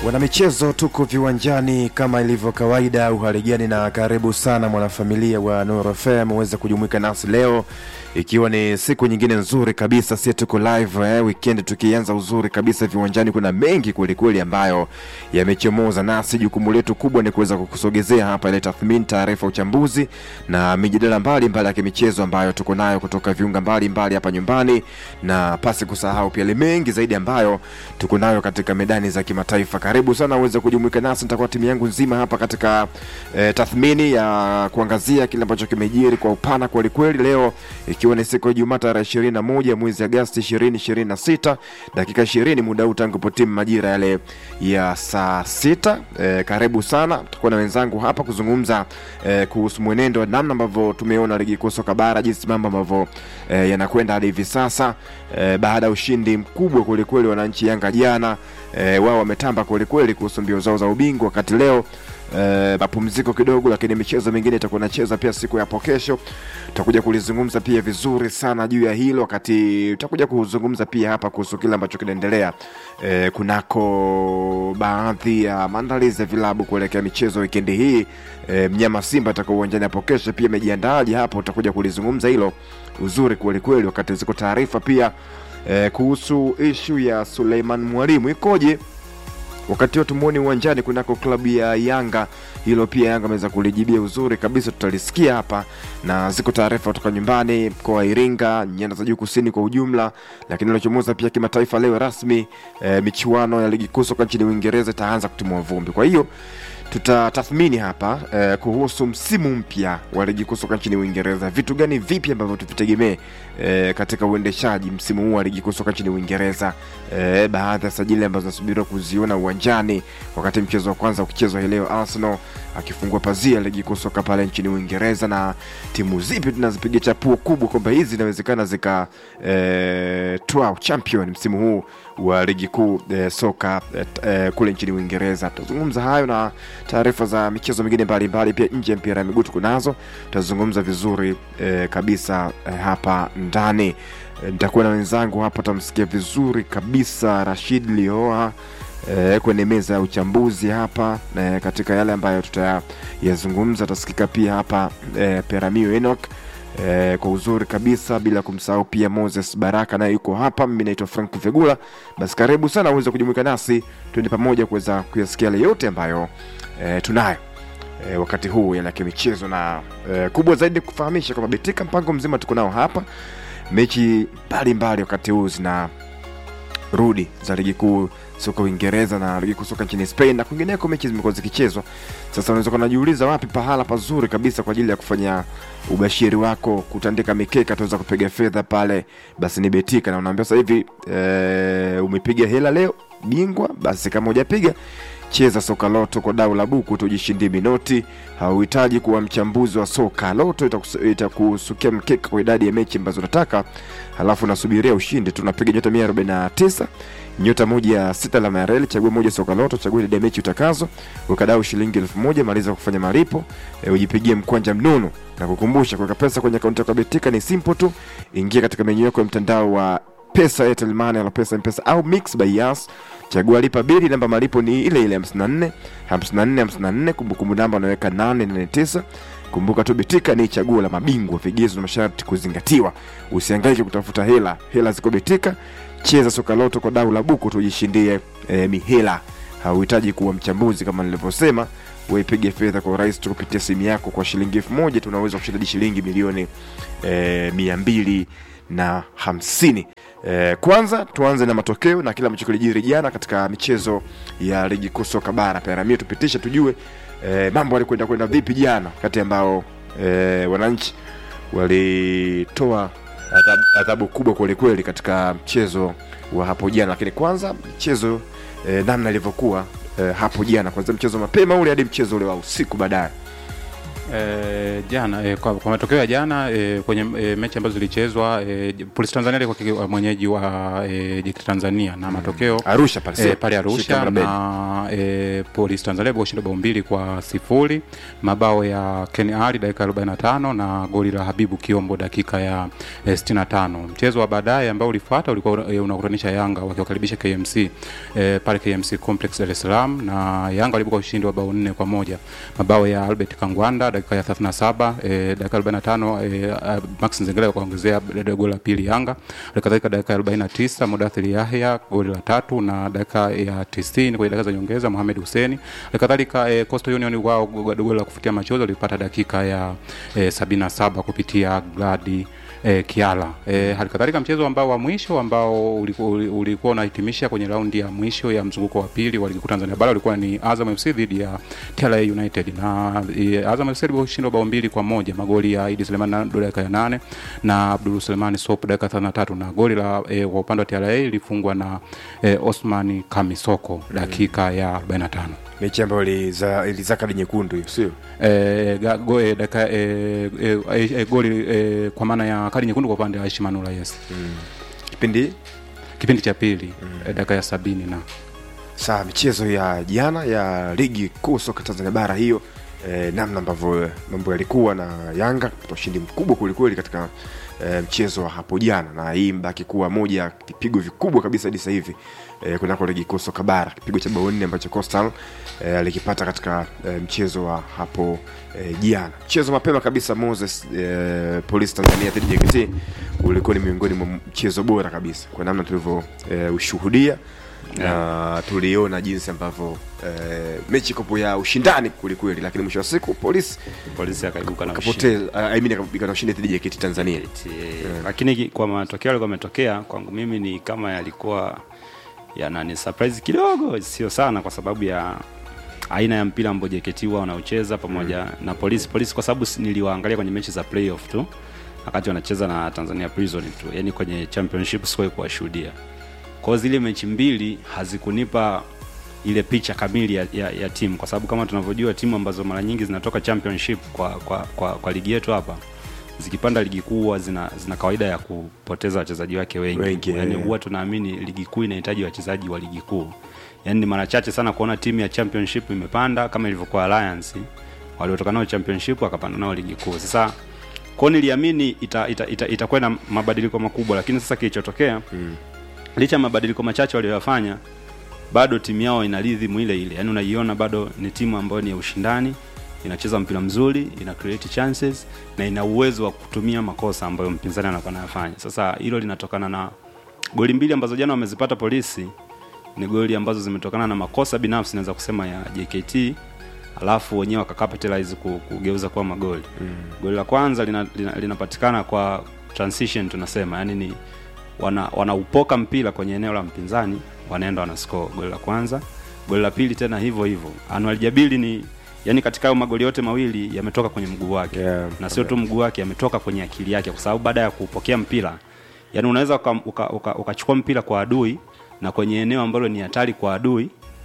Wanamichezo, tuko viwanjani kama ilivyo kawaida. Uhaligani na karibu sana mwanafamilia wa Nuru FM uweze kujumuika nasi leo, ikiwa ni siku nyingine nzuri kabisa. Sie tuko live eh, weekend tukianza uzuri kabisa viwanjani. Kuna mengi kwelikweli ambayo yamechomoza, nasi jukumu letu kubwa ni kuweza kukusogezea hapa ile tathmini, taarifa, uchambuzi na mijadala mbalimbali ya kimichezo ambayo tuko nayo kutoka viunga mbalimbali hapa nyumbani, na pasi kusahau pia ile mengi zaidi ambayo tuko nayo katika medani za kimataifa. Karibu sana uweze kujumuika nasi, nitakuwa timu yangu nzima hapa katika eh, tathmini ya kuangazia kile ambacho kimejiri kwa upana kwelikweli, leo ikiwa ni siku ya Ijumaa tarehe ishirini na moja mwezi Agasti ishirini ishirini na sita dakika ishirini muda huu tangu potimu majira yale ya saa sita. Eh, karibu sana, tutakuwa na wenzangu hapa kuzungumza eh, kuhusu mwenendo wa namna ambavyo tumeona ligi kuu soka bara, jinsi mambo ambavyo eh, yanakwenda hadi hivi sasa eh, baada ya ushindi mkubwa kwelikweli wananchi Yanga jana eh, wao wametamba kwelikweli kuhusu mbio zao za ubingwa, wakati leo eh, mapumziko kidogo, lakini michezo mingine itakuwa inacheza pia siku ya hapo kesho. Tutakuja kulizungumza pia vizuri sana juu ya hilo, wakati tutakuja kuzungumza pia hapa kuhusu kile ambacho kinaendelea eh, kunako baadhi ya maandalizi ya vilabu kuelekea michezo wikendi hii. Eh, mnyama Simba atakuwa uwanjani hapo kesho, pia amejiandaaje hapo, tutakuja kulizungumza hilo uzuri kwelikweli, wakati ziko taarifa pia eh, kuhusu ishu ya Suleiman Mwalimu ikoje wakati huo tumuoni uwanjani kunako klabu ya Yanga. Hilo pia Yanga ameweza kulijibia uzuri kabisa, tutalisikia hapa, na ziko taarifa kutoka nyumbani mkoa wa Iringa, nyanda za juu kusini kwa ujumla. Lakini lilochomoza pia kimataifa leo rasmi, e, michuano ya ligi kuu soka nchini Uingereza itaanza kutimua vumbi. Kwa hiyo tutatathmini hapa eh, kuhusu msimu mpya wa ligi kuu soka nchini Uingereza, vitu gani vipi ambavyo tuvitegemee eh, katika uendeshaji msimu huu wa ligi kuu soka nchini Uingereza, eh, baadhi ya sajili ambazo nasubiriwa kuziona uwanjani wakati mchezo wa kwanza ukichezwa hii leo, Arsenal akifungua pazia ligi kuu soka pale nchini Uingereza, na timu zipi tunazipiga chapuo kubwa kwamba hizi inawezekana zika eh, toa champion msimu huu wa ligi kuu eh, soka eh, eh, kule nchini Uingereza. Tutazungumza hayo na taarifa za michezo mingine mbalimbali pia nje ya mpira ya miguu tuko nazo, tutazungumza vizuri eh, kabisa eh, hapa ndani eh, nitakuwa na wenzangu hapa, tamsikia vizuri kabisa Rashid Lioa eh, kwenye meza ya uchambuzi hapa eh, katika yale ambayo tutayazungumza. Atasikika pia hapa eh, Peramio Enoch Eh, kwa uzuri kabisa bila kumsahau pia Moses Baraka naye yuko hapa. Mimi naitwa Frank Vegula. Basi karibu sana uweze kujumuika nasi tuende pamoja kuweza kuyasikia yale yote ambayo eh, tunayo eh, wakati huu yale ya kimichezo na eh, kubwa zaidi kufahamisha kwamba Betika mpango mzima tuko nao hapa, mechi mbalimbali wakati huu zina rudi za ligi kuu soka Uingereza na ligi kuu soka nchini Spain na kwingineko, mechi zimekuwa zikichezwa. Sasa unaweza kunajiuliza wapi pahala pazuri kabisa kwa ajili ya kufanya ubashiri wako, kutandika mikeka, tuweza kupiga fedha pale, basi ni Betika. Na unaambia sasa hivi e, umepiga hela leo bingwa, basi kama hujapiga cheza soka loto kwa dau la buku tujishindie minoti. Hauhitaji kuwa mchambuzi wa soka. Loto itakusukia mkeka kwa idadi ya mechi ambazo unataka, halafu unasubiria ushindi. Tunapiga nyota 149 nyota moja ya sita alama ya reli, chagua moja soka loto, chagua idadi ya mechi utakazo, ukadau shilingi elfu moja maliza kufanya malipo e, ujipigie mkwanja mnono na kukumbusha, kuweka pesa kwenye akaunti yako ya Betika ni simple tu. Ingia katika menyu yako ya mtandao wa pesa Airtel Money, ala pesa mpesa au Mix by Yas, chagua lipa bili, namba malipo ni ile ile 54 54 54, kumbukumbu namba unaweka 889. Kumbuka tu Betika ni chaguo la mabingwa, vigezo na masharti kuzingatiwa. Usihangaike kutafuta hela, hela ziko Betika. Cheza soka loto kwa dau la buku tujishindie e, mihela. Hauhitaji kuwa mchambuzi kama nilivyosema, waipige fedha kwa urahisi tu kupitia simu yako. Kwa shilingi elfu moja tunaweza kushinda shilingi milioni e, mia mbili na hamsini. E, kwanza tuanze na matokeo na kile ambacho kilijiri jana katika michezo ya ligi kuu soka bara. Peramio tupitishe tujue e, mambo yalikwenda kwenda vipi jana, kati ambao e, wananchi walitoa adhabu kubwa kwelikweli katika mchezo wa hapo jana. Lakini kwanza mchezo e, namna ilivyokuwa e, hapo jana, kwanza mchezo mapema ule hadi mchezo ule wa usiku baadaye. E, jana e, kwa, kwa matokeo ya jana e, kwenye e, mechi ambazo zilichezwa e, Polisi Tanzania alikuwa kiki- mwenyeji wa e, JKT Tanzania na matokeo Arusha pale e, sio? pale Arusha Shika Mrabeni. na e, Polisi Tanzania kushinda bao mbili kwa sifuri, mabao ya Ken Ali dakika 45 na goli la Habibu Kiombo dakika ya e, 65. Mchezo wa baadaye ambao ulifuata ulikuwa e, unakutanisha Yanga wakiwakaribisha KMC e, pale KMC Complex Dar es Salaam na Yanga walibuka ushindi wa bao nne kwa moja, mabao ya Albert Kangwanda dakika ya 37 e, dakika 45 e, uh, Max Nzengeli akaongezea goli la pili Yanga, halikadhalika dakika ya 49 Mudathir Yahya goli la tatu na dakika ya 90 kwenye dakika za nyongeza Mohamed Hussein, halikadhalika e, Coastal Union wao goli la kufutia machozi walipata dakika ya e, 77 kupitia Gladi e, Kiala. E, halikadhalika mchezo ambao wa mwisho ambao ulikuwa uli- ulikuwa unahitimisha kwenye raundi ya mwisho ya mzunguko wa pili wa ligi kuu Tanzania bara ulikuwa ni Azam FC dhidi ya TRA United na e, Azam FC ilishindwa bao mbili kwa moja magoli ya Idi Suleiman na dakika ya nane na Abdul Suleiman Sop dakika 33 na goli la e, kwa upande wa TRA ilifungwa na e, Osman Kamisoko dakika ya 45 mechi ambayo iliza- ilizaa kadi nyekundu hiyo sio? e, ga- go, e, dakika e, e, e, e, goli e, kwa maana ya kadi nyekundu kwa upande wa Aishi Manula yes Kipindi kipindi cha pili mm. dakika ya sabini na saa michezo ya jana ya ligi kuu soka Tanzania bara hiyo eh, namna ambavyo mambo yalikuwa na Yanga kupata ushindi mkubwa kwelikweli katika eh, mchezo wa hapo jana, na hii mbaki kuwa moja ya vipigo vikubwa kabisa hadi sasa hivi eh, kunako ligi kuu soka bara, kipigo cha bao nne ambacho Coastal eh, alikipata katika eh, mchezo wa hapo eh, jana. Mchezo mapema kabisa Moses eh, Police Tanzania dhidi ya JKT ulikuwa ni miongoni mwa mchezo bora kabisa kwa namna tulivyo eh, ushuhudia na tuliona jinsi ambavyo eh, mechi kopo ya ushindani kwelikweli, lakini mwisho wa siku polisi polisi akaibuka na ushindi. akapoteza I mean, akaibuka na ushindi dhidi ya JKT Tanzania. Eti, eh, lakini ki- kwa matokeo yalikuwa yametokea kwangu mimi ni kama yalikuwa yanani surprise kidogo, sio sana, kwa sababu ya aina ya mpira ambao JKT huwa wanaocheza pamoja na polisi. Polisi kwa sababu si- niliwaangalia kwenye mechi za playoff tu wakati wanacheza na Tanzania Prison tu, yani kwenye championship sikuwahi kuwashuhudia. Kwa hiyo zile mechi mbili hazikunipa ile picha kamili ya, ya, ya timu kwa sababu kama tunavyojua timu ambazo mara nyingi zinatoka championship kwa, kwa, kwa, kwa ligi yetu hapa zikipanda ligi kuu huwa zina, zina kawaida ya kupoteza wachezaji wake wengi, Wengi, yani eh. huwa tunaamini ligi kuu inahitaji wachezaji wa ligi kuu yani ni mara chache sana kuona timu ya championship imepanda kama ilivyokuwa Alliance waliotoka nao championship wakapanda nao ligi kuu sasa kwao niliamini itakuwa ita, ita, itakuwa na mabadiliko makubwa lakini sasa kilichotokea mm. licha ya mabadiliko machache walioyafanya bado timu yao ina rhythm ile ile, yani unaiona bado ni timu ambayo ni ya ushindani, inacheza mpira mzuri, ina create chances na ina uwezo wa kutumia makosa ambayo mpinzani anakuwa anayafanya. Sasa hilo linatokana na goli mbili ambazo jana wamezipata polisi, ni goli ambazo zimetokana na makosa binafsi naweza kusema ya JKT alafu wenyewe wakacapitalize ku- kugeuza kuwa magoli mm. goli la kwanza linapatikana lina, lina linapatikana kwa transition tunasema yani ni wana wanaupoka mpira kwenye eneo la mpinzani wanaenda wana score goli la kwanza goli la pili tena hivyo hivyo Anwar Jabili ni yani katika hayo magoli yote mawili yametoka kwenye mguu wake Yeah, na sio tu mguu wake yametoka kwenye akili yake kwa sababu baada ya kupokea mpira yani unaweza ukachukua uka, uka, ukachukua mpira kwa adui na kwenye eneo ambalo ni hatari kwa adui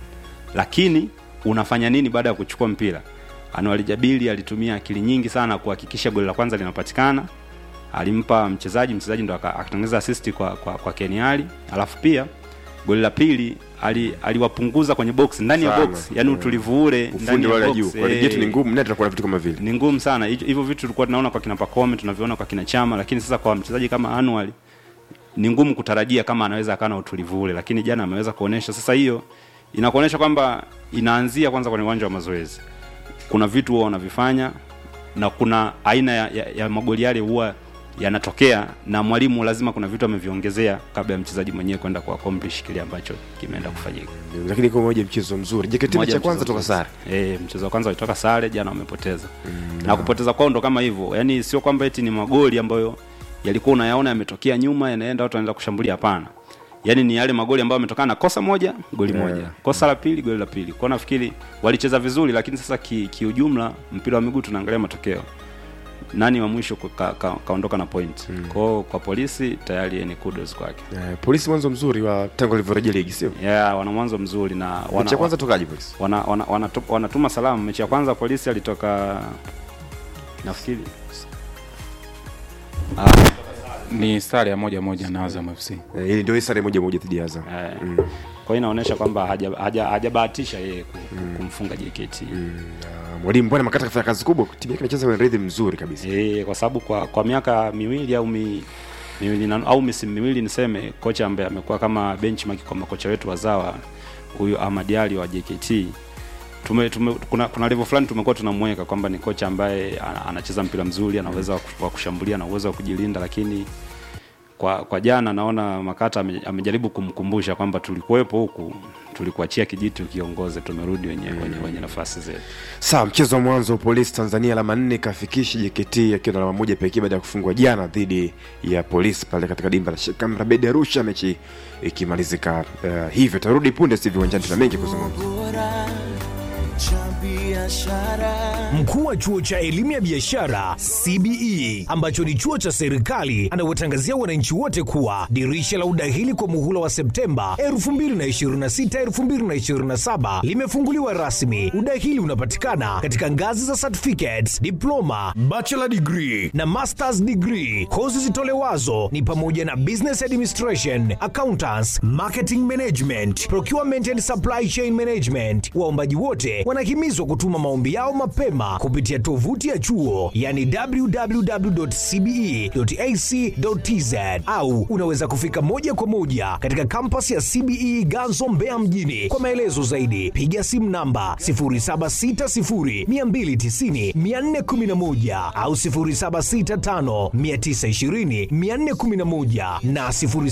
lakini unafanya nini baada ya kuchukua mpira Anwar Jabili alitumia akili nyingi sana kuhakikisha goli la kwanza linapatikana alimpa mchezaji mchezaji ndo aka- akatengeneza assist kwa, kwa, kwa Keniali alafu pia goli la pili ali- aliwapunguza kwenye box ndani ya Sana. box yani utulivu ule ndani Ufundi ya wale box, juu kwa ligi eh, yetu ni ngumu, naye tunakuwa na vitu kama vile ni ngumu sana Hicho- hivyo vitu tulikuwa tunaona kwa kina Pacome tunaviona kwa kina Chama lakini sasa kwa mchezaji kama Anwar ni ngumu kutarajia kama anaweza akawa na utulivu ule lakini jana ameweza kuonesha sasa hiyo inakuonesha kwamba inaanzia kwanza kwenye uwanja wa mazoezi kuna vitu huwa wanavifanya na kuna aina ya, ya, ya magoli yale huwa yanatokea na mwalimu lazima kuna vitu ameviongezea kabla ya mchezaji mwenyewe kwenda ku accomplish kile ambacho kimeenda kufanyika lakini kwa moja mchezo mzuri. JKT mechi Moja ya kwanza mchezo toka mzuri. sare. Eh, mchezo wa kwanza walitoka sare, jana wamepoteza. na kupoteza kwao ndo kama hivyo. Yaani sio kwamba eti ni magoli ambayo yalikuwa unayaona yametokea nyuma yanaenda watu wanaenda kushambulia hapana. Yaani ni yale magoli ambayo yametokana na kosa moja, goli Yeah. moja. Kosa la pili, goli la pili. Kwa nafikiri walicheza vizuri lakini sasa ki- kiujumla mpira wa miguu tunaangalia matokeo. Nani wa mwisho ku- ka, ka, kaondoka na point. Kwao kwa polisi tayari ni kudos kwake. Eh, polisi mwanzo mzuri wa tangu alivyorejea ligi sio? Yeah, wana mwanzo mzuri na wana, Mechi ya kwanza tokaje polisi? wana, wana, wanatu- wanatuma salamu. Mechi ya kwanza polisi alitoka nafikiri ah, ni sare ya moja moja na Azam FC. Eh, ili ndio hii sare moja moja dhidi ya Azam eh, kwa hiyo inaonyesha kwamba haja- haja- hajabahatisha yeye ku- kumfunga JKT Na mwalimu bwana Makata kafanya kazi kubwa timu yake inacheza kwenye rhythm mzuri kabisa Eh, kwa sababu kwa, kwa miaka miwili au mi, miwili na, au misimu miwili niseme, kocha ambaye amekuwa kama benchmark kwa makocha wetu wazawa, huyu Ahmad Ali wa JKT tume, tume, kuna, kuna level fulani tumekuwa tunamweka kwamba ni kocha ambaye ana- anacheza mpira mzuri, ana uwezo wa ku- wa kushambulia na uwezo wa kujilinda, lakini kwa kwa jana naona Makata ame- amejaribu kumkumbusha kwamba tulikuwepo huku, tulikuachia kijiti ukiongoze, tumerudi wenye, wenye, wenye nafasi zetu. sawa mchezo wa mwanzo polisi tanzania alama nne kafikishi jkt akiwa na alama moja pekee baada ya kufungwa jana dhidi ya polisi pale katika dimba la Sheikh Amri Abeid arusha mechi ikimalizika uh, hivyo tarudi punde si viwanjani tuna mengi kuzungumza bora cha biashara Mkuu wa chuo cha elimu ya biashara CBE ambacho ni chuo cha serikali anawatangazia wananchi wote kuwa dirisha la udahili kwa muhula wa Septemba 2026-2027 limefunguliwa rasmi. Udahili unapatikana katika ngazi za certificates, diploma, bachelor degree na masters degree. Kozi zitolewazo ni pamoja na business administration, accountants, marketing management, procurement and supply chain management. Waombaji wote wanahimizwa kutuma maombi yao mapema kupitia tovuti ya chuo yani www.cbe.ac.tz au unaweza kufika moja kwa moja katika kampasi ya CBE Ganzo Mbeya mjini. Kwa maelezo zaidi piga simu namba 0760290411 au 0765920411 na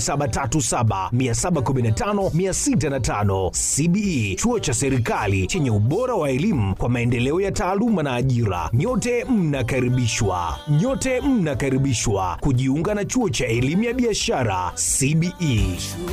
0737715605. CBE chuo cha serikali chenye ubora wa elimu kwa maendeleo ya taaluma na ajira. Nyote mnakaribishwa, nyote mnakaribishwa kujiunga na chuo cha elimu ya biashara CBE.